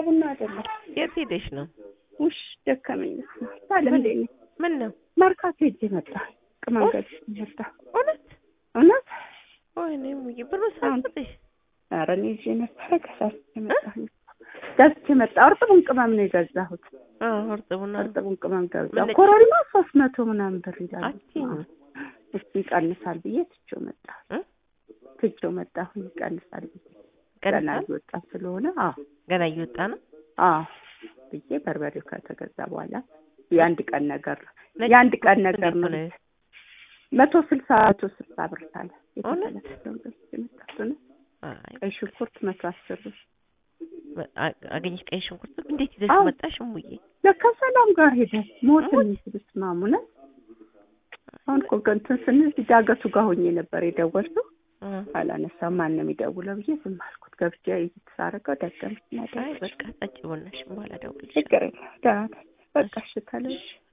ቡና አይደለም። የት ሄደሽ ነው? ውሽ ደከመኝ። ታለም እንዴ ነኝ? ምን ነው መርካቶ ሄጄ መጣ። ቅመንገድ መጣ። እውነት? እውነት ወይኔ ሙዬ ብሩ ሳትሰጥሽ? ኧረ እኔ ይዤ ነበረ ከሳስቼ መጣሁ። ገዝቼ መጣ። እርጥቡን ቅመም ነው የገዛሁት። አዎ እርጥቡና እርጥቡን ቅመም ገዛ። ምን ኮረሪማ ሶስት መቶ ምናምን ብር ይላል። አትይም? እስኪ ይቀንሳል ብዬ ትቼው መጣሁ። እ? ትቼው መጣሁ። ይቀንሳል ብዬ ገና ቀንሳል? እየወጣ ስለሆነ አዎ ገና እየወጣ ነው። አዎ ብዬ በርበሬው ከተገዛ በኋላ የአንድ ቀን ነገር ነው። ነጭ የአንድ ቀን ሽንኩርት ነገር እንዴት ነው። ነው? መቶ ስልሳ መቶ ስልሳ ብር ታለ እውነት? የተፈለገውን ገዝቼ መጣሁ ነው። አይ ቀይ ሽንኩርት መቶ አስር ብር አ- አገኘሽ ቀይ ሽንኩርት እንዴት ይዘሽ አዎ። መጣሽ ሙዬ? ለካ ሰላም ጋር ሄደ ሞት ሞት? የሚስሉት ማሙነ አሁን እኮ እንትን ስንል እዚህ ዳገቱ ጋር ሆኜ ነበር የደወልኩት። እ። አላነሳም። ማን ነው የሚደውለው ብዬ ዝም አልኩት። ገብቼ እየተሳረገው ደገምኩ። አይ በቃ ጠጪ ቡናሽን በኋላ እደውልልሻለሁ። ችግር የለም ደህና ነኝ። በቃ እሺ ተለሽ